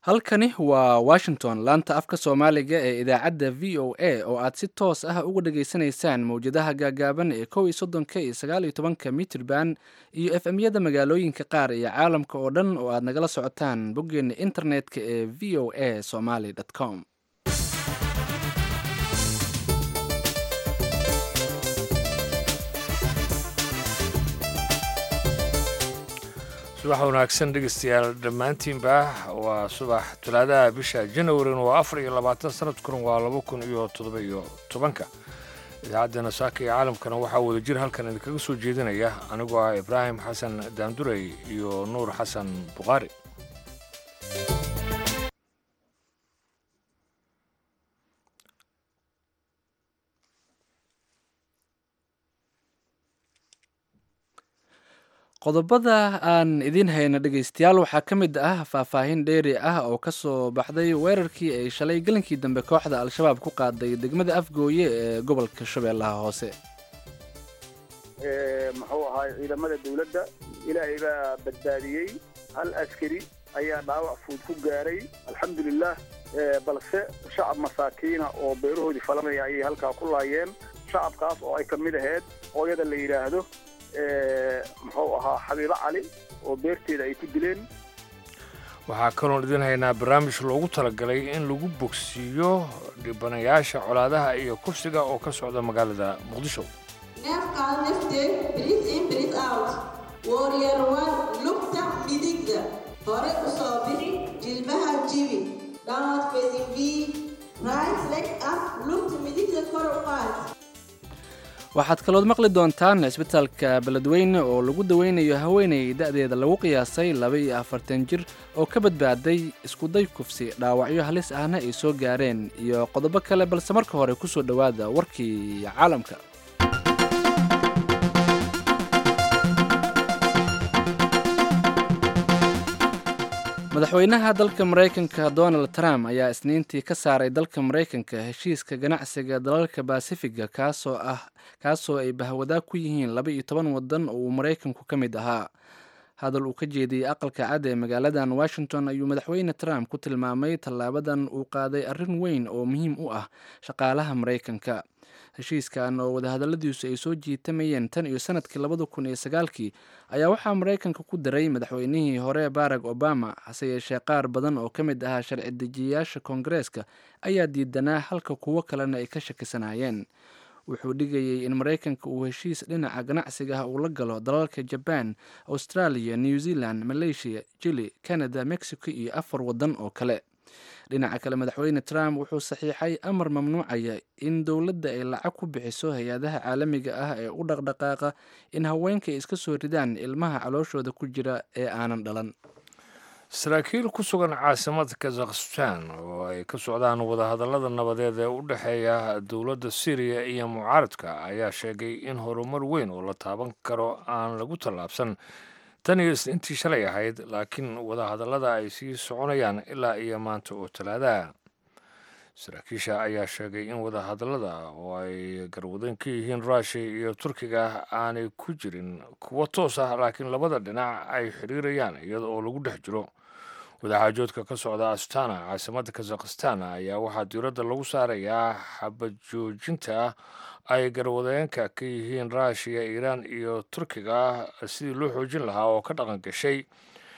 halkani waa washington laanta afka soomaaliga ee idaacadda v o a oo aad si toos ah uga dhageysanaysaan mowjadaha gaagaaban ee kow iyo soddonka iyo sagaal iyo tobanka mitrban iyo f m-yada magaalooyinka qaar iyo caalamka oo dhan oo aad nagala socotaan boggeena internet-ka ee v o a somaly com subax wanaagsan dhegeystayaal dhammaantiinba waa subax talaadaha bisha janawarin waa afar iyo labaatan sanadkuna waa laba kun iyo toddoba iyo tobanka idaacaddeenna saaka iyo caalamkana waxaa wada jir halkan idinkaga soo jeedinaya anigoo ah ibraahim xasan daandurey iyo nuur xasan bukhaari qodobada aan idiin hayna dhegaystayaal waxaa ka mid ah faahfaahin dheeri ah oo ka soo baxday weerarkii ay shalay gelinkii dambe kooxda al-shabaab ku qaaday degmada afgooye ee gobolka shabeellaha hoose muxuu ahaay ciidamada dawladda ilaahay baa badbaadiyey hal askari ayaa dhaawac fuud ku gaaray alxamdulilah balse shacab masaakiina oo beerahoodii falanaya ayay halkaa ku laayeen shacabkaas oo ay ka mid ahayd hooyada la yidhaahdo muxuu ahaa xabiibo cali oo beerteeda ay ku dileen waxaa kaloon idin haynaa barnaamij loogu talagalay in lagu bogsiiyo dhibanayaasha colaadaha iyo kursiga oo ka socda magaalada muqdisho neefkaad nafteed bris in bris out warrior one lugta midigda hore u soo bixi jilbaha jibi downward facing v right leg up lugta midigda kor u qaad waxaad kalood maqli doontaan isbitaalka beledweyne oo lagu daweynayo haweenay da'deeda lagu qiyaasay laba iyo afartan jir oo ka badbaaday iskuday kufsi dhaawacyo halis ahna ay soo gaareen iyo qodobo kale balse marka hore ku soo dhowaada warkii caalamka madaxweynaha dalka maraykanka donald trump ayaa isniintii ka saaray dalka maraykanka heshiiska ganacsiga dalalka basifiga kaasoo ah kaasoo ay bahwadaag ku yihiin laba iyo toban wadan oo uu maraykanku ka mid ahaa hadal uu ka jeediyey aqalka cad ee magaaladan washington ayuu madaxweyne trump ku tilmaamay tallaabadan uu qaaday arrin weyn oo muhiim u ah shaqaalaha maraykanka heshiiskan oo wadahadalladiisu ay soo jiitamayeen tan iyo sanadkii labada kun iyo sagaalkii ayaa waxaa maraykanka ku daray madaxweynihii hore barack obama hase yeeshee qaar badan oo ka mid ahaa sharci dejiyayaasha koongareeska ayaa diidanaa halka kuwo kalena ay ka shakisanaayeen wuxuu dhigayey in maraykanka uu heshiis dhinaca ganacsiga ah uu la galo dalalka jaban australia new zealand malaysia jili canada mexico iyo afar wadan oo kale dhinaca kale madaxweyne trump wuxuu saxiixay amar mamnuucaya in dowladda ay lacag ku bixiso hay-adaha caalamiga ah ee u dhaqdhaqaaqa in haweenka ay iska soo ridaan ilmaha calooshooda ku jira ee aanan dhalan saraakiil ku sugan caasimada kazakhstan oo ay ka socdaan wadahadallada nabadeed ee u dhexeeya dowladda syriya iyo mucaaradka ayaa sheegay in horumar weyn oo la taaban karo aan lagu tallaabsan tan iyo isniintii shalay ahayd laakiin wadahadallada ay sii soconayaan ilaa iyo maanta oo talaadaha saraakiisha ayaa sheegay in wadahadallada oo ay garwadan ka yihiin ruushiya iyo turkiga aanay ku jirin kuwo toos ah laakiin labada dhinac ay xiriirayaan iyada oo lagu dhex jiro wadaxaajoodka ka socda astana caasimadda kazakhstan ayaa waxaa diiradda lagu saarayaa xabad joojinta ay garwadeenka ka yihiin ruushiya iiraan iyo turkiga sidii loo xoojin lahaa oo ka dhaqan gashay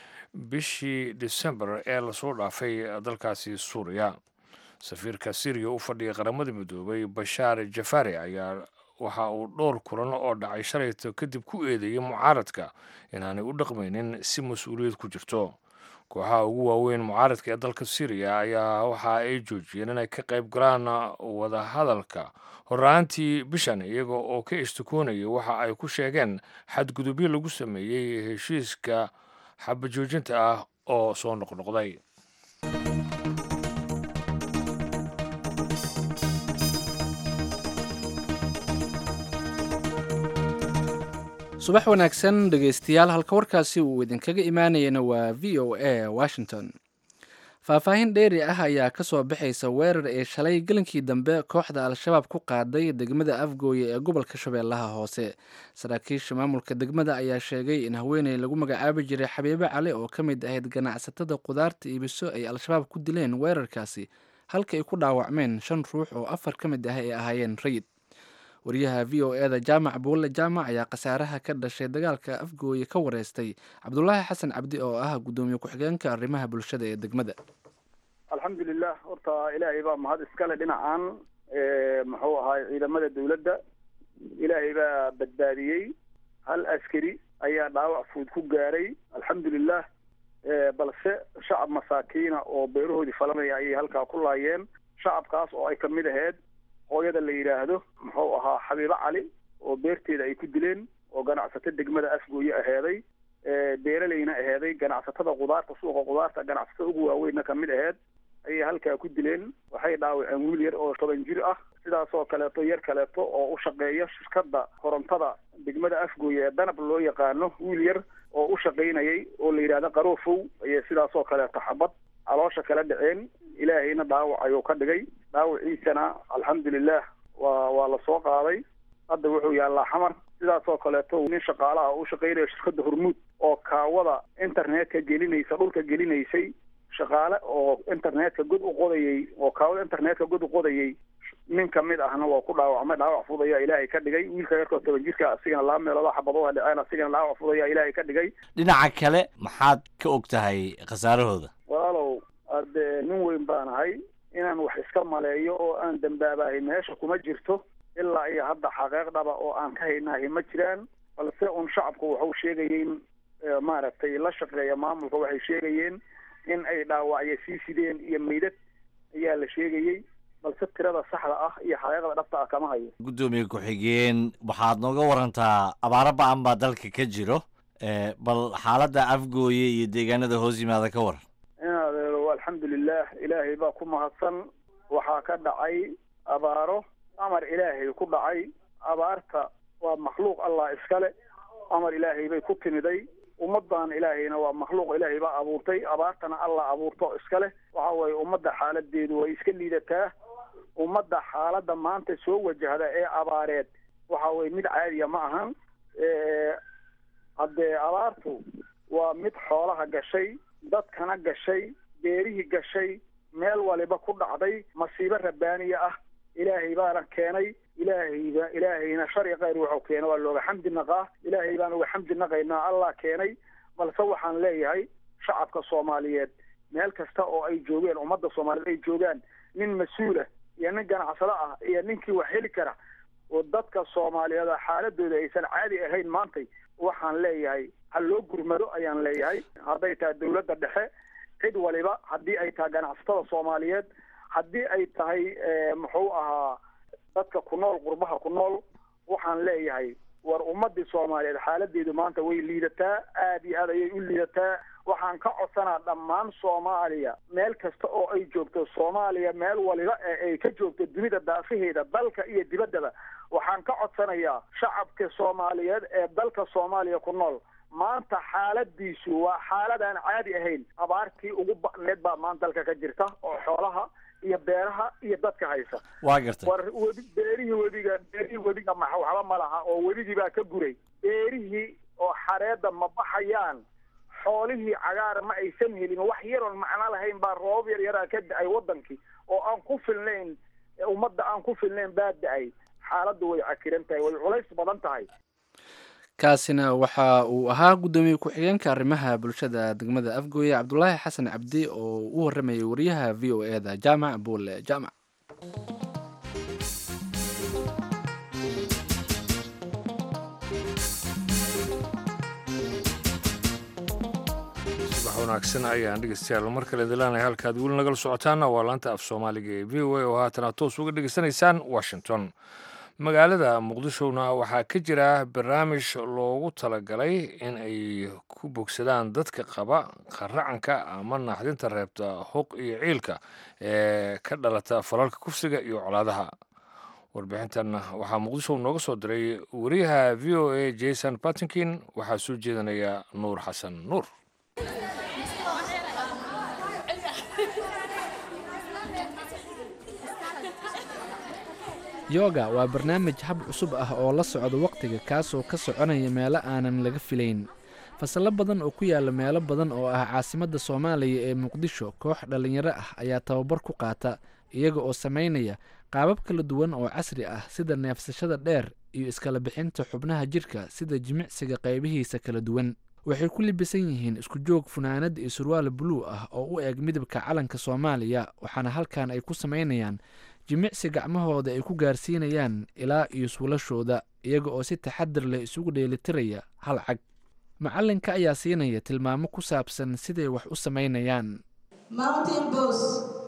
bishii disembar ee lasoo dhaafay dalkaasi suuriya safiirka syriya u fadhiya qaramada midoobay bashaar jafari ayaa waxa uu dhowr kulan oo dhacay shalayto kadib ku eedeeyay mucaaradka inaanay u dhaqmaynin si mas-uuliyad ku jirto kooxaha ugu waaweyn mucaaradka ee dalka syriya ayaa waxa ay joojiyeen inay ka qayb galaan wadahadalka horraantii bishan iyaga oo ka istikoonaya waxa ay ku sheegeen xadgudubyo lagu sameeyey heshiiska xabajoojinta ah oo soo noqnoqday subax wanaagsan dhegaystayaal halka warkaasi uu idinkaga imaanayana waa v o a washington faahfaahin dheeri ah ayaa ka soo baxaysa weerar ee shalay gelinkii dambe kooxda al-shabaab ku qaaday degmada afgooye ee gobolka shabeellaha hoose saraakiisha maamulka degmada ayaa sheegay in haweeney lagu magacaabi jiray xabiibo cali oo ka mid ahayd ganacsatada qudaarta iibiso ay al-shabaab ku dileen weerarkaasi halka ay ku dhaawacmeen shan ruux oo afar ka mid ah ay ahaayeen rayid wariyaha v o e da jaamac buulle jaamac ayaa khasaaraha ka dhashay dagaalka afgooye ka wareystay cabdulaahi xasan cabdi oo ah guddoomiye ku-xigeenka arrimaha bulshada ee degmada alxamdulilah horta ilaahay baa mahad iskale dhinacan muxuu ahaay ciidamada dawladda ilaahay baa badbaadiyey hal askari ayaa dhaawac fuud ku gaaray alxamdulilah balse shacab masaakiina oo beerahoodii falanaya ayay halkaa ku laayeen shacabkaas oo ay kamid ahayd hooyada la yidhaahdo muxuu ahaa xabiibo cali oo beerteeda ay ku dileen oo ganacsato degmada afgooye aheeday beeraleyna aheeday ganacsatada qudaarta suuqa qudaarta ganacsatada ugu waaweynna kamid aheyd ayay halkaa ku dileen waxay dhaawaceen wiil yar oo toban jir ah sidaasoo kaleeto yar kaleeto oo u shaqeeya shirkadda korontada degmada afgooye ee danab loo yaqaano wiil yar oo u shaqaynayay oo la yidhahdo qaroofow ayay sidaasoo kaleeto xabad caloosha kala dhaceen ilaahayna dhaawac ayuu ka dhigay dhaawaciisana alxamdulilah waa waa la soo qaaday hadda wuxuu yaallaa xamar sidaasoo kaleeto nin shaqaalaha oo u shaqaynaya shirkadda hormuud oo kaawada internetka gelinaysa dhulka gelinaysay shaqaale oo internetka god u qodayay oo kaawada internetka god u qodayay nin kamid ahna waa ku dhaawacmay dhaawac fud ayaa ilaahay ka dhigay wiilka yarkoo toban jirka asigana laba meelooda xabadooda dhaceen asigana dhaawac fud ayaa ilaahay ka dhigay dhinaca kale maxaad ka og tahay khasaarahooda walaalow ade nin weyn baan ahay inaan wax iska maleeyo oo aan dambaabahay meesha kuma jirto ilaa iyo hadda xaqeeq dhaba oo aan ka haynahay ma jiraan balse un shacabku waxau sheegayeen maaragtay la shaqeeya maamulka waxay sheegayeen in ay dhaawacyo sii sideen iyo meydad ayaa la sheegayey balse tirada saxda ah iyo xaqiiqda dhabta ah kama hayo guddoomiye ku-xigeen waxaad nooga warantaa abaaro ba-an baa dalka ka jiro bal xaaladda afgooye iyo deegaanada hoos yimaada ka waran inadeero alxamdulilah ilaahay baa ku mahadsan waxaa ka dhacay abaaro amar ilaahay ku dhacay abaarta waa makhluuq allah iskale amar ilaahay bay ku timiday ummadan ilaahayna waa makhluuq ilaahay baa abuurtay abaartana allah abuurto iska leh waxa weeye ummadda xaaladeedu way iska liidataa ummadda xaaladda maanta soo wajahda ee abaareed waxa weye mid caadiya ma ahan haddee abaartu waa mid xoolaha gashay dadkana gashay beerihii gashay meel waliba ku dhacday masiibo rabbaaniya ah ilaahay baana keenay ilaahayba ilaahayna shari kayr wuxuu keenay waa looga xamdi naqaa ilaahay baan uga xamdi naqaynaa allah keenay balse waxaan leeyahay shacabka soomaaliyeed meel kasta oo ay joogeen ummadda soomaaliyeed ay joogaan nin mas-uul ah iyo nin ganacsado ah iyo ninkii wax heli kara oo dadka soomaaliyeed xaaladooda aysan caadi ahayn maantay waxaan leeyahay ha loo gurmado ayaan leeyahay hadday tahay dawladda dhexe cid waliba haddii ay tahay ganacsatada soomaaliyeed haddii ay tahay muxuu ahaa dadka ku nool qurbaha ku nool waxaan leeyahay war ummadii soomaaliyeed xaaladeedu maanta way liidataa aad iyo aad ayay u liidataa waxaan ka codsanaa dhammaan soomaaliya meel kasta oo ay joogto soomaaliya meel waliba ee ay ka joogto dunida daafaheeda dalka iyo dibaddaba waxaan ka codsanayaa shacabka soomaaliyeed ee dalka soomaaliya ku nool maanta xaaladiisu waa xaalad aan caadi ahayn abaartii ugu ba'need baa maanta dalka ka jirta oo xoolaha iyo beeraha iyo dadka haysa waa gartay war webi beerihii webiga beerihii webiga ma waxba ma laha oo webigii baa ka guray beerihii oo xareedda ma baxayaan xoolihii cagaara ma aysan helin wax yaroon macno lahayn baa roobab yar yaraa ka da-ay wadankii oo aan ku filnayn ummadda aan ku filnayn baa da-ay xaaladdu way cakiran tahay way culays badan tahay kaasina waxa uu ahaa guddoomiye ku-xigeenka arrimaha bulshada degmada afgooye cabdulaahi xasan cabdi oo u waramayay wariyaha v o e da jaamac buule jaamac subax wanaagsan ayaan dhegeystayaal mar kale dilaanaya halkaad weli nagala socotaana waa laanta af soomaaliga ee v o a oo haatana toos uga dhegeysanaysaan washington magaalada muqdishona waxaa ka jira barnaamij loogu talagalay in ay ku bogsadaan dadka qaba qaracanka ama naxdinta reebta huq iyo ciilka ee ka dhalata falalka kufsiga iyo colaadaha warbixintan waxaa muqdisho nooga soo diray wariyaha v o a jason batinkin waxaa soo jeedanaya nuur xasan nuur yoga waa barnaamij hab cusub ah oo la socda wakhtiga kaasoo ka soconaya meelo aanan laga filayn fasallo badan oo ku yaala meelo badan oo ah caasimadda soomaaliya ee muqdisho koox dhallinyaro ah ayaa tababar ku qaata iyaga oo samaynaya qaabab kala duwan oo casri ah sida neefsashada dheer iyo iskala bixinta xubnaha jidhka sida jimicsiga qaybihiisa kala duwan waxay ku libisan yihiin isku joog funaanad iyo surwaal buluu ah oo u eg midabka calanka soomaaliya waxaana halkan ay ku samaynayaan jimicsi gacmahooda ay ku gaarsiinayaan ilaa iyo suulashooda iyaga oo si taxadir leh isugu dheelitiraya hal cag macallinka ayaa siinaya tilmaamo ku saabsan siday wax u samaynayaan Mountain pose.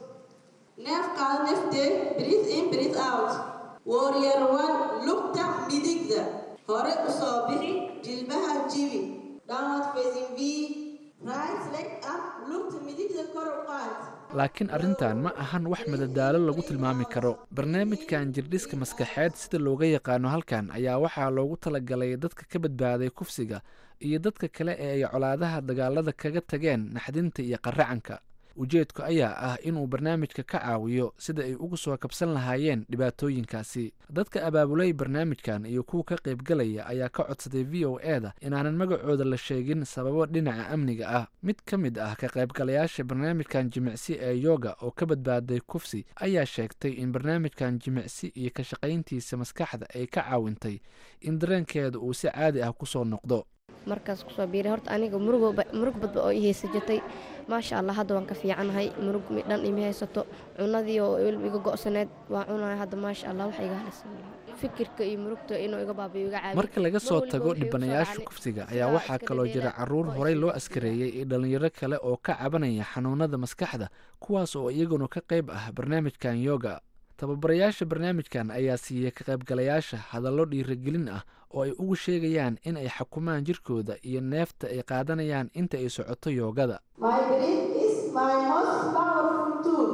Neef qaado neefte, breathe in, breathe out. Warrior one, lugta midigda. Hore u soo bixi, jilbaha jibi. Downward facing V. Right leg up, lugta midigda kor u qaad. laakiin arrintan ma ahan wax madadaalo lagu tilmaami karo barnaamijkan jirdhiska maskaxeed sida looga yaqaano halkan ayaa waxaa loogu talagalay dadka ka badbaaday kufsiga iyo dadka kale ee ay colaadaha dagaalada kaga tageen naxdinta iyo qaracanka ujeedku ayaa ah inuu barnaamijka ka caawiyo sida ay uga soo kabsan lahaayeen dhibaatooyinkaasi dadka abaabulay barnaamijkan iyo kuwa ka qaybgalaya ayaa ka codsaday v o e da inaanan magacooda la sheegin sababo dhinaca amniga ah mid ka mid ah ka qaybgalayaasha barnaamijkan jimicsi ee yoga oo ka badbaaday kufsi ayaa sheegtay in barnaamijkan jimicsi iyo ka shaqayntiisa maskaxda ay ka caawintay in dareenkeeda uu si caadi ah kusoo noqdo markaas kusoo biiray horta aniga murug murug badba oo i haysa jirtay maasha allah hadda waan ka fiicanahay murug dhan ima haysato cunadii oo iga go'saneed waa cunaya hadda maasha allah wax iga halisan fikirka iyo murugta inuu iga baabiyo iga caawiyo marka laga soo tago dhibanayaasha kufsiga ayaa waxaa kaloo jira caruur horey loo askareeyey iyo dhallinyaro kale oo ka cabanaya xanuunada maskaxda kuwaas oo iyaguna ka qayb ah barnaamijkan yoga tababarayaasha barnaamijkan ayaa siiyey ka qaybgalayaasha hadallo dhiirigelin ah oo ay ugu sheegayaan in ay xukumaan jirkooda iyo neefta ay qaadanayaan inta ay socoto yoogada My breath is my most powerful tool.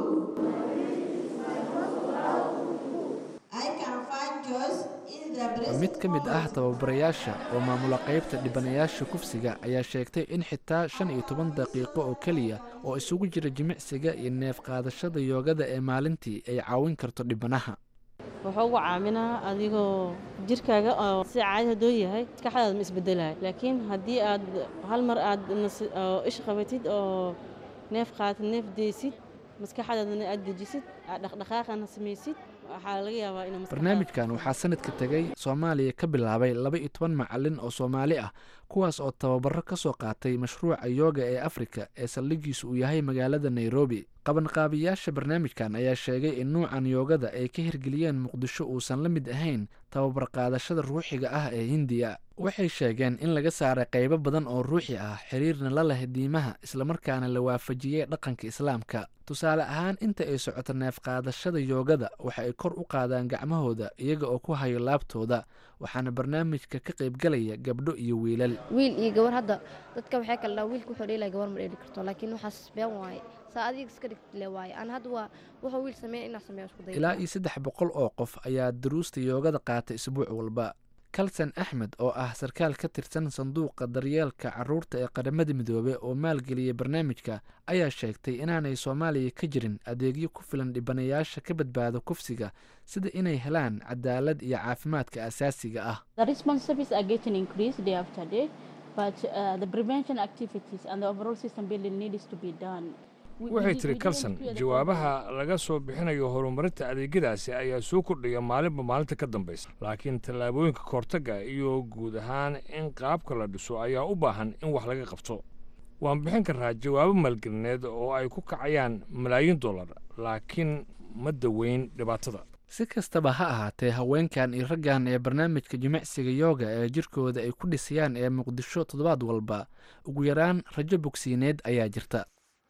I can find joy in the breath. mid ka mid ah tababarayaasha oo maamula qaybta dhibanayaasha kufsiga ayaa sheegtay in xitaa shan iyo toban daqiiqo oo keliya oo isugu jira jimicsiga iyo neef qaadashada yoogada ee maalintii ay caawin karto dhibanaha wuxuu ugu caaminaa adigoo jirkaaga oo si caadi hadduu yahay maskaxdaada ma isbedelayo laakiin haddii aad hal mar aad nas- oo ish qabatid oo neef qaadatid neef deysid maskaxdaadana aad dejisid aad dhaqdhaqaaqana samaysid waxaa laga yaabaa inuu maskaxdaada- barnaamijkan waxaa sanadka tegay soomaaliya ka bilaabay laba iyo toban macalin oo soomaali ah kuwaas oo tababaro ka soo qaatay mashruuca yooga ee afrika ee saldhigiisu uu yahay magaalada nairobi qabanqaabiyaasha barnaamijkan ayaa sheegay in nuucan yoogada ay ka hirgeliyeen muqdisho uusan la mid ahayn tababar qaadashada ruuxiga ah ee hindiya waxay sheegeen in laga saaray qaybo badan oo ruuxi ah xiriirna la leh diimaha islamarkaana la waafajiyey dhaqanka islaamka tusaale ahaan inta ay socoto neef qaadashada yoogada waxa ay kor u qaadaan gacmahooda iyaga oo ku hayo laabtooda waxaana barnaamijka ka qaybgalaya gabdho iyo wiilal wiil iyo gabar hadda dadka waxay kala dhaha wiilka wuxuu dheelaya gabar ma dheeli karto laakiin waxaas been waaye saa adiga iska dhigti le waaye aan hadda waa wuxuu wiil sameeya inaa sameeya isku daya ilaa iyo saddex boqol oo qof ayaa duruusta yoogada qaata isbuuc walba kalsan axmed oo ah sarkaal ka tirsan sanduuqa daryeelka caruurta ee qaramada midoobey oo maalgeliyay barnaamijka ayaa sheegtay inaanay soomaaliya ka jirin adeegyo ku filan dhibanayaasha ka badbaada kufsiga sida inay helaan cadaalad iyo caafimaadka asaasiga ah The responsibilities are getting increased day after day, but uh, the prevention activities and the overall system building needs to be done. We- we waxay did- tiri we kalson didn't clear the jawaabaha laga soo bixinayo horumarinta adeegyadaasi ayaa soo kordhaya maalinba maalinta ka dambaysa laakiin tallaabooyinka kahortagga iyo guud ahaan in qaabka la dhiso ayaa u baahan in wax laga qabto waan bixin karraa jawaabo maalgelineed oo ay ku kacayaan malaayiin dollar laakiin ma daweyn dhibaatada si kastaba ha ahaatee haweenkan iyo raggan ee barnaamijka jimicsiga yooga ee jirkooda ay ku dhisayaan ee muqdisho toddobaad walba ugu yaraan rajo bogsiineed ayaa jirta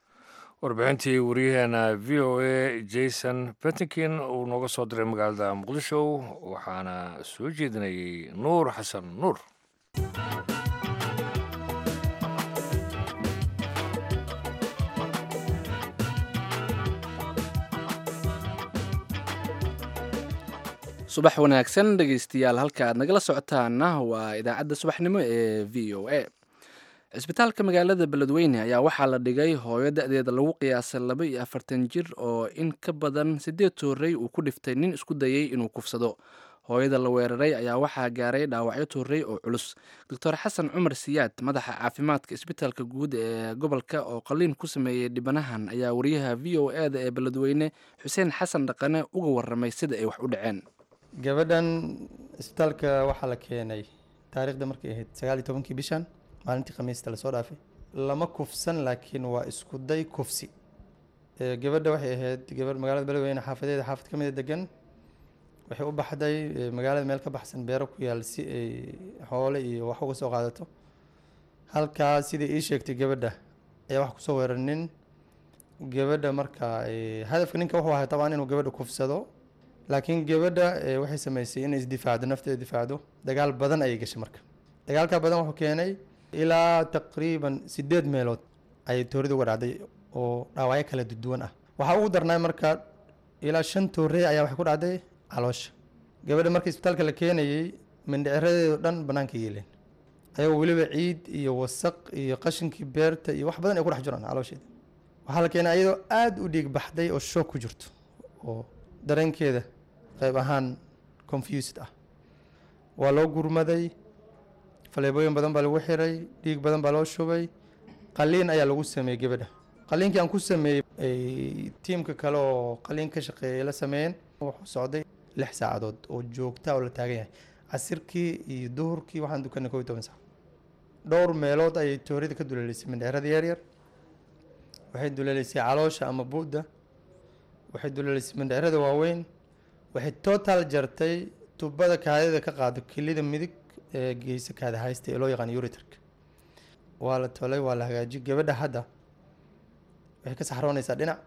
warbixintii waryaheena v o a jason bentinkin uu nooga soo diray magaalada muqdisho waxaana soo jeedinayay nuur xasan nuur subax wanaagsan dhegeystayaal halka aad nagala socotaana waa idaacadda subaxnimo ee v o a cisbitaalka magaalada beledweyne ayaa waxaa la dhigay hooyo da-deeda lagu qiyaasay laba iyo afartan jir oo in ka badan siddeed toorrey uu ku dhiftay nin isku dayey inuu kufsado hooyada la weeraray ayaa waxaa gaaray dhaawacyo toorrey oo culus doctor xasan cumar siyaad madaxa caafimaadka isbitaalka guud ee gobolka oo qaliin ku sameeyey dhibanahan ayaa wariyaha v o e da ee beledweyne xuseen xasan dhaqane uga waramay sida ay wax u dhaceen gabadhan isbitaalka waxaa la keenay taariikhda markay ahayd sagaal iyo tobankii bishan maalintii khamiista lasoo dhaafay lama kufsan laakiin waa isku day kufsi gabadha waxay ahayd gabadh magaalada beledweyne xaafadeeda xaafad ka mida degan waxay u baxday magaalada meel ka baxsan beero ku yaal si ay xoole iyo wax uga soo qaadato halkaa sidai ii sheegtay gabadha ayaa wax kusoo weeranin gabadha marka hadafka ninka wuxuu ahay tabaan inuu gabadha kufsado laakiin gabadha waxay sameysay inay isdifaacdo nafteeda difaacdo dagaal badan ayay gashay marka dagaalka badan wuxuu keenay ilaa taqriiban sideed meelood ayay toorida uga dhacday oo dhaawacyo kala duwan ah waxaa ugu darnaa marka ilaa shan toorey ayaa waxay ku dhacday caloosha gabadha marka isbitaalka la keenayey mindhiciradeedo dhan bannaanka yeeleen ayagoo weliba ciid iyo wasaq iyo qashinkii beerta iyo wax badan ay ku dhex jiraan caloosheeda waxaa la keenay ayadoo aada u dhiig baxday oo shoog ku jirto oo dareenkeeda qayb ahaan confused ah waa loo gurmaday faleebooyin badan baa lagu xiray dhiig badan baa loo shubay qaliin ayaa lagu sameeyey gabadha qaliinkii aan ku sameeyey tiimka kale oo qaliin ka shaqeeyay la sameeyeen wuxuu socday lix saacadood oo joogta oo la taagan yahay casirkii iyo duhurkii waxaan dukanay kow iyo toban saac dhowr meelood ayay toorida ka duleelisay mindheerada yaryar waxay duleelisay caloosha ama bu'da waxay duleelisay mindheerada waaweyn waxay total jartay tubada kaadida ka qaado kilida midig ee geysa kaada haysta ee loo yaqaan uritarka waa la tolay waa la hagaajiyay gabadha hadda waxay ka saxroonaysaa dhinac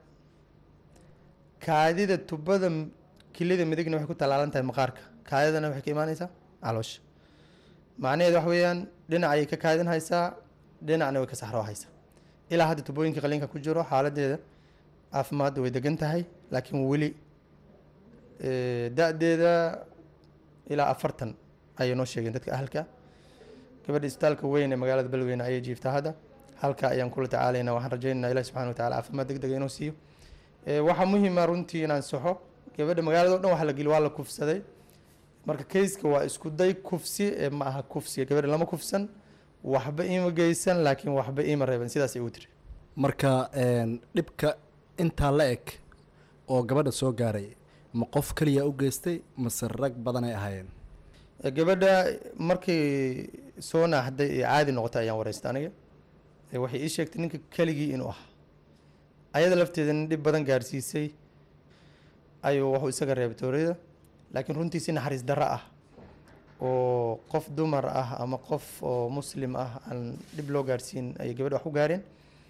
kaadida tubada kilida midigna waxay ku tallaalan tahay maqaarka kaadidana waxay ka imaanaysaa caloosha macnaheed wax weeyaan dhinac ayay ka kaadin haysaa dhinacna way ka saxroo haysaa ilaa hadda tubooyinka qaliinka ku jiro xaaladeeda caafimaadda way degan tahay laakiin weli da-deeda ilaa afartan ayay noo sheegeen dadka ahalka gabadha isbitaalka weyn ee magaalada beledweyne ayay jiiftaa hadda halka ayaan kula tacaalaynaa waxaan rajaynaynaa ilahi subxana watacala caafimaad deg dega inuu siiyo waxaa muhiima runtii inaan saxo gabadha magaalada o dhan waxa la geli waa la kufsaday marka kayska waa isku day kufsi ee ma aha kufsiga gabadha lama kufsan waxba ima geysan laakiin waxba ima reeban sidaas ay u tiri marka dhibka intaa la eg oo gabadha soo gaaray ma qof keliya u geystay mase rag badan ay ahaayeen gabadha markay soo naaxday ee caadi noqotay ayaan wareystay aniga waxay ii sheegtay ninka keligii inuu ahaa ayada lafteeda nin dhib badan gaarsiisay ayuu wuxuu isaga reebay tooriyada laakiin runtii si naxariis darro ah oo qof dumar ah ama qof oo muslim ah aan dhib loo gaarsiin ayay gabadha wax u gaareen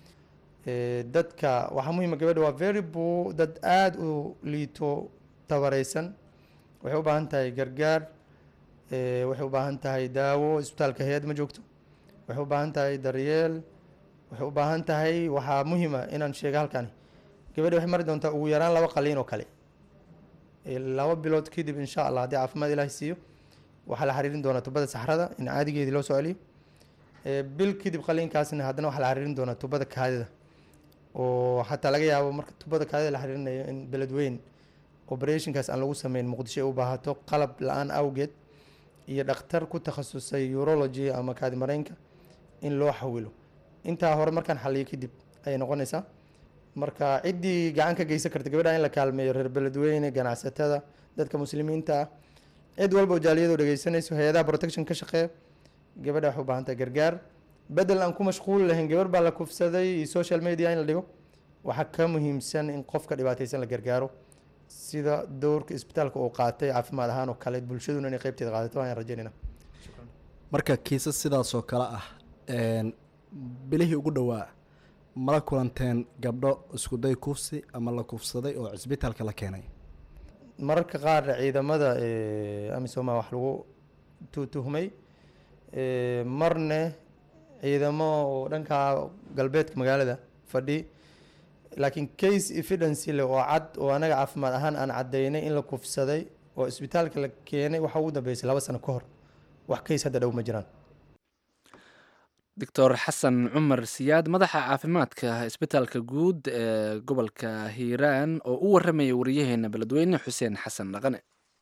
dadka waxaa muhiima gabadha waa very bo dad aada u liito tabareysan waxay u baahan tahay gargaar waxay u baahan tahay daawo isbitaalka hay-ad ma joogto waxay u baahan tahay daryeel waxay u baahan tahay waxaa muhiima inaan sheega halkani gabadha waxay mari doontaa ugu yaraan laba qaliin oo kale laba bilood kadib insha allah haddii caafimaad ilaahi siiyo waxaa la xariirin doonaa tubada saxrada in caadigeedii loo soo celiyo bil kadib qaliinkaasna haddana waxaa la xariirin doonaa tubada kaadida oo xataa laga yaabo marka tubada kaadida la xariirinayo in beledweyn operationkaas aan lagu sameyn muqdisho ay u baahato qalab la-aan awgeed iyo dhakhtar ku takhasusay urology ama kaadi mareynka in loo xawilo intaa hore markaan xaliyo kadib ayay noqonaysaa marka ciddii gacan ka geysan karta gabadha in la kaalmeeyo reer beledweyne ganacsatada dadka muslimiinta ah cid walba oo jaaliyadoo dhegeysanayso hay-adaha protection ka shaqeeya gabadha waxay u baahan tahay gargaar bedel aan ku mashquul lahayn gabar baa la kufsaday iyo social media in la dhigo waxaa ka muhiimsan in qofka dhibaataysan la gargaaro sida dowrka isbitaalka uu qaatay caafimaad ahaan oo kale bulshaduna inay qeybteeda qaadato ayaan rajaynayna marka kiisas sidaasoo kale ah bilihii ugu dhowaa mala kulanteen gabdho iskuday kufsi ama la kufsaday oo cisbitaalka la keenay mararka qaar ciidamada amisoma wax lagu tuutuhmay marne ciidamo oo dhanka galbeedka magaalada fadhi laakiin case evidence leh oo cad oo anaga caafimaad ahaan aan caddaynay in la kufsaday oo isbitaalka la keenay waxa ugu dambeysay laba sano ka hor wax case hadda dhow ma jiraan doctor xasan cumar siyaad madaxa caafimaadka isbitaalka guud ee gobolka hiiraan oo u warramaya wariyaheena beledweyne xuseen xasan dhaqane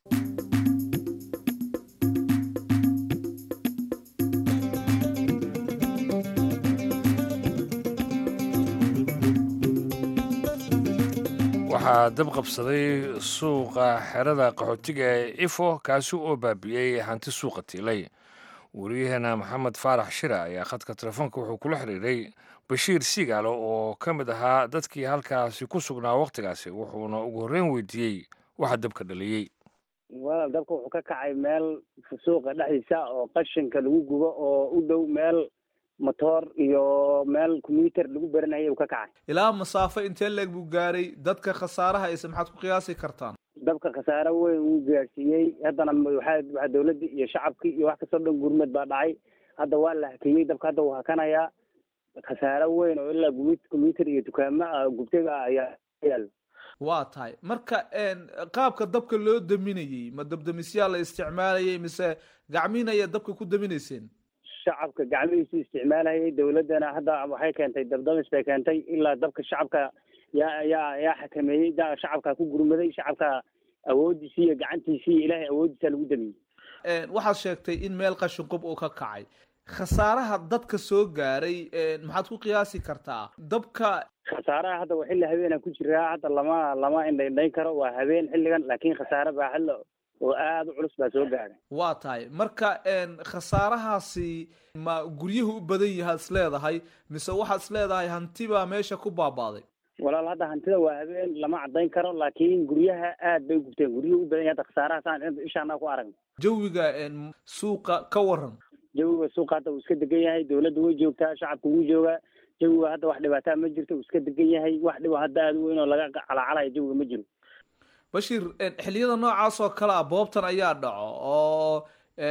waxaa dab qabsaday suuqa xerada qaxootiga ee ifo kaasi oo baabi'iyey hanti suuqa tiilay wariyaheena maxamed faarax shira ayaa khadka telefoonka wuxuu kula xiriiray bashiir siigaalo oo ka mid ahaa dadkii halkaasi ku sugnaa wakhtigaasi wuxuuna ugu horreyn weydiiyey waxa dabka dhaliyey walaal dabka wuxuu ka kacay meel suuqa dhexdiisa oo qashinka lagu gubo oo u dhow meel motoor iyo meel combyuter lagu baranayay uu ka kacay ilaa masaafo intee leeg buu gaaray dadka khasaaraha ise maxaad ku qiyaasi kartaan dabka khasaare weyn wuu gaarsiiyey haddana waxaa waxaa dawladda iyo shacabkii iyo wax kastoo dhan gurmad baa dhacay hadda waa la hakiyey dabka hadda wuu hakanayaa khasaare weyn oo ilaa gumi combyuter iyo dukaamo ah gubtayga ayaa yaal waa tahay marka qaabka dabka loo daminayey ma dabdamisyaa la isticmaalayay mise gacmiin ayaa dabka ku daminayseen shacabka gacmihiisu isticmaalahayay dawladdana hadda waxay keentay dabdamis bay keentay ilaa dabka shacabka yaa yaa yaa xakameeyey da shacabka ku gurmaday shacabka awoodiisii iyo gacantiisii iyo ilaahay awoodiisa lagu damiyey waxaad sheegtay in meel qashin qub uu ka kacay khasaaraha dadka soo gaaray maxaad ku qiyaasi kartaa dabka khasaaraha hadda waa xilli habeenaan ku jiraa hadda lama lama indhaindhayn karo waa habeen xilligan laakiin khasaare baa xilli oo aada u culus baa soo gaaray waa tahay marka khasaarahaasi ma guryahu u badan yahaad is leedahay mise waxaad is leedahay hanti baa meesha ku baabaaday walaal hadda hantida waa habeen lama caddayn karo laakiin guryaha aad bay u gubteen guryuhu u badan yahay hadda khasaaraha saan ishaanaa ku aragna jawiga suuqa ka waran jawiga suuqa hadda uu iska degan yahay dawladda way joogtaa shacabka wuu joogaa jawiga hadda wax dhibaataa ma jirto uu iska degan yahay wax dhibo hadda aada u weyn oo laga calacalayo jawiga ma jiro bashiir xilliyada noocaas oo kale ah boobtan ayaa dhaco oo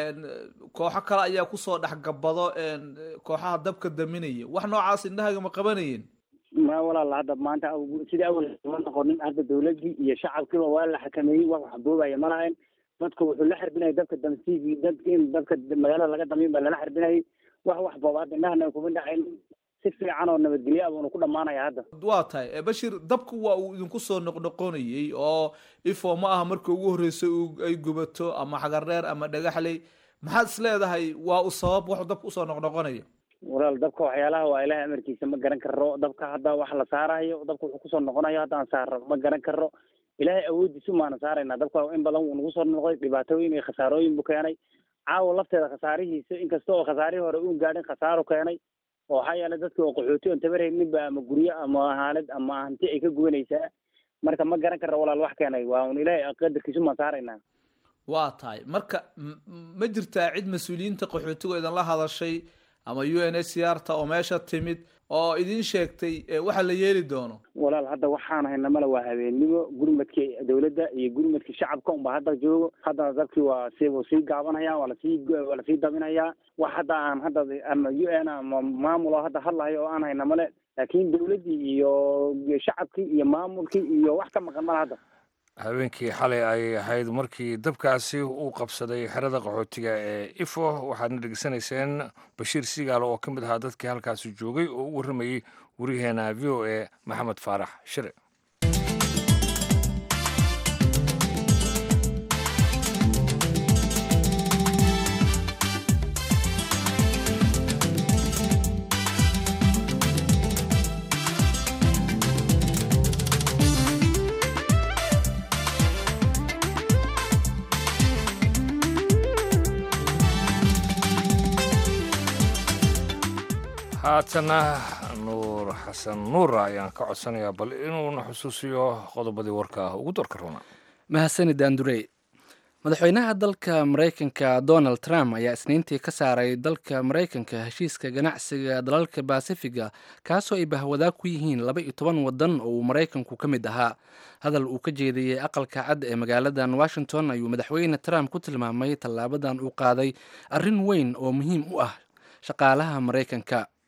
kooxo kale ayaa kusoo dhexgabado kooxaha dabka daminaya wax noocaas indhahaga ma qabanayeen ma walaal hadda maanta sidii awal ma noqonin hadda dawladdii iyo shacabkiiba waa la xakameeyey wax wax boobaya ma lahayn dadka wuxuu la xarbinayay dabka damsiigii dadka in dadka magaalada laga damiin baa lala xarbinayay wax wax boobaad indhahana kuma dhacayn si fiican oo nabadgelyo ah buuna ku dhamaanaya hadda waa tahay bashiir dabku waa uu idinku soo noqnoqonayey oo ifo ma aha marka ugu horreysay ay gubato ama xagardheer ama dhagaxley maxaad is leedahay waa u sabab wax dabka usoo noqnoqonaya walaal dabka waxyaalaha waa ilaahay amarkiisa ma garan karo dabka hadda wax la saarayo dabka wuxuu kusoo noqonayo hadda aan saaro ma garan karo ilaahay awoodiisu maana saarayna dabka in badan wuu nagu soo noqday dhibaatooyin iyo khasaarooyin buu keenay caawa lafteeda khasaarihiisa inkasta oo khasaarihii hore uun gaadhin khasaaru keenay oo waxaa yeelay dadka oo qaxooti oon tabarayninba ama guryo ama haalad ama hanti ay ka gubanaysaa marka ma garan karra walaal wax keenay waa un ilaahay qadarkiisu maan saaraynaa waa tahay marka ma jirtaa cid mas-uuliyiinta qaxootiga idinla hadashay ama u n h c r ta oo meesha timid oo idin sheegtay waxa la yeeli doono walaal hadda waxaan hayna male waa habeennimo gurmadkii dawladda iyo gurmadkii shacabka unba hadda joogo haddana dadkii waa si wuu sii gaabanaya waa lasii waa lasii dabinayaa wax hadda aan hadda ama u n ama maamulo hadda hadlahayo oo aan hayna male laakiin dawladdii iyo shacabkii iyo maamulkii iyo wax ka maqan male hadda habeenkii xalay ayay ahayd markii dabkaasi uu qabsaday xerada qaxootiga ee ifo waxaadna dhegeysanayseen bashiir siigaalo oo ka mid ahaa dadkii halkaasi joogay oo u warramayey wariyaheena v o a maxamed faarax shire haatana nuur xasan nuura ayaan ka codsanayaa bal inuuna xusuusiyo qodobadii warka ugu dorka runa mahadsanid andurey madaxweynaha dalka maraykanka donald trump ayaa isniintii ka saaray dalka maraykanka heshiiska ganacsiga dalalka basifiga kaasoo ay bahwadaa ku yihiin laba iyo toban wadan oo uu maraykanku ka mid ahaa hadal uu ka jeediyey aqalka cad ee magaaladan washington ayuu madaxweyne trump ku tilmaamay tallaabadan uu qaaday arrin weyn oo muhiim u ah shaqaalaha maraykanka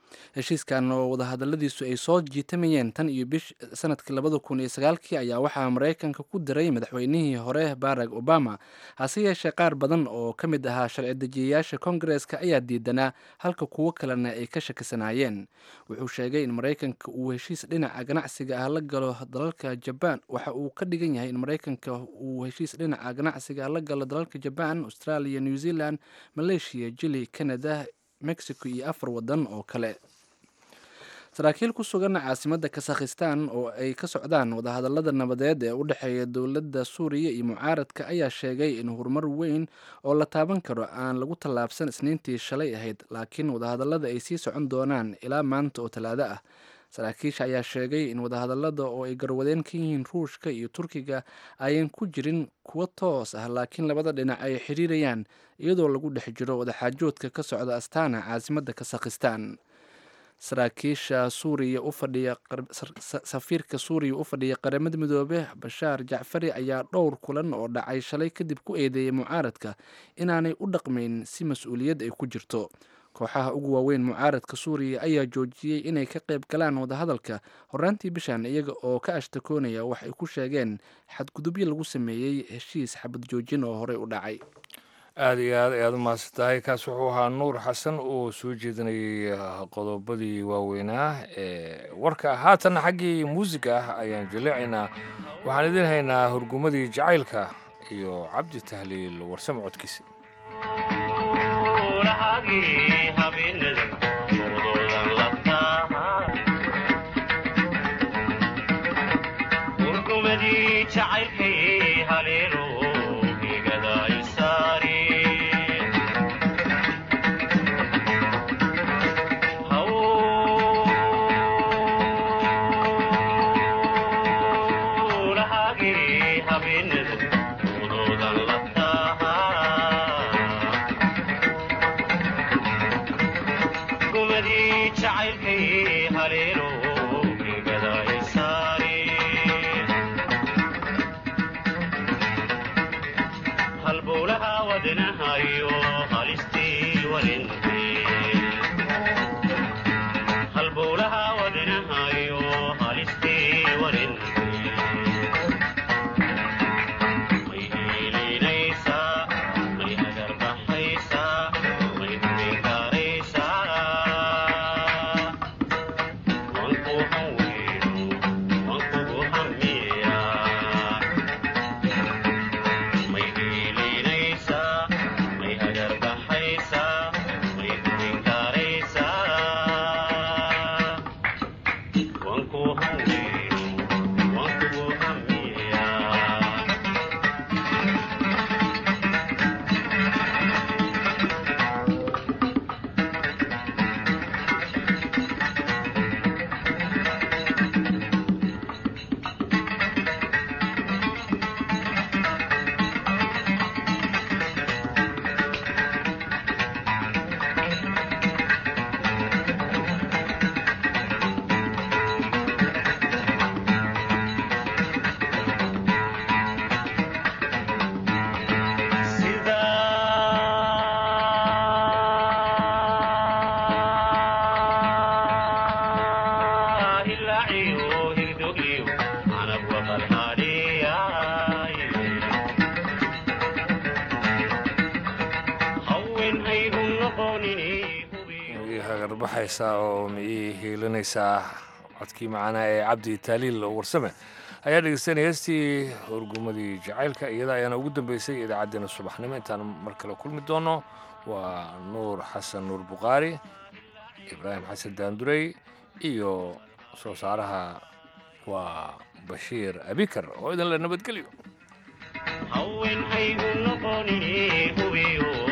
heshiiskan oo wadahadaladiisu ay soo jiitamayeen tan iyo bish sanadkii labada kun iyo sagaalkii ayaa waxaa maraykanka ku diray madaxweynihii hore barack obama hase yeeshee qaar badan oo ka mid ahaa sharci dejiyayaasha kongareska ayaa diidanaa halka kuwo kalena ay ka shakisanaayeen wuxuu sheegay in maraykanka uu heshiis dhinaca ganacsiga ah la galo dalalka jabaan waxa uu ka dhigan yahay in maraykanka uu heshiis dhinaca ganacsiga ah la galo dalalka jabaan australia new zealand malaysia jili canada mexico iyo afar wadan oo kale saraakiil ku sugan caasimadda kasakhistan oo ay ka socdaan wadahadalada nabadeed ee u dhexeeya dowladda suuriya iyo mucaaradka ayaa sheegay in horumar weyn oo la taaban karo aan lagu tallaabsan isniintii shalay ahayd laakiin wadahadalada ay sii socon doonaan ilaa maanta oo talaado ah saraakiisha ayaa sheegay in wadahadalada oo ay garwadeen ka yihiin ruushka iyo turkiga ayan ku jirin kuwo toos ah laakiin labada dhinac ay xiriirayaan iyadoo lagu dhex jiro wadaxaajoodka ka socda astana caasimadda kasakhistan saraakiisha suuriya u fadhiya safiirka suuriya u fadhiya qaramada midoobe bashaar jacfari ayaa dhowr kulan oo dhacay shalay kadib ku eedeeyay mucaaradka inaanay u dhaqmayn si mas-uuliyad ay ku jirto kooxaha ugu waaweyn mucaaradka suuriya ayaa joojiyey inay ka qayb galaan wadahadalka horaantii bishan iyaga oo ka ashtakoonaya wax ay ku sheegeen xadgudubyo lagu sameeyey heshiis xabad joojin oo horey u dhacay aada iyo aad ayaad u mahadsan tahay kaas wuxuu ahaa nuur xasan oo soo jeedinayay qodobadii waaweynaa ee warka haatanna xaggii muusiga ah ayaan jaleecaynaa waxaan idin haynaa hurgumadii jacaylka iyo cabdi tahliil warsamo codkiisa hagarbaxaysaa oo miyay hiilinaysaa codkii macanaa ee cabdi taaliil warsame ayaa dhegeystanaya heestii horgumadii jacaylka iyada ayaana ugu dambeysay idaacaddeenna subaxnimo intaan mar kale kulmi doono waa nuur xasan nuur bukhaari ibraahim xasan daandurey iyo soo saaraha waa bashiir abikar oo idin la nabadgelyo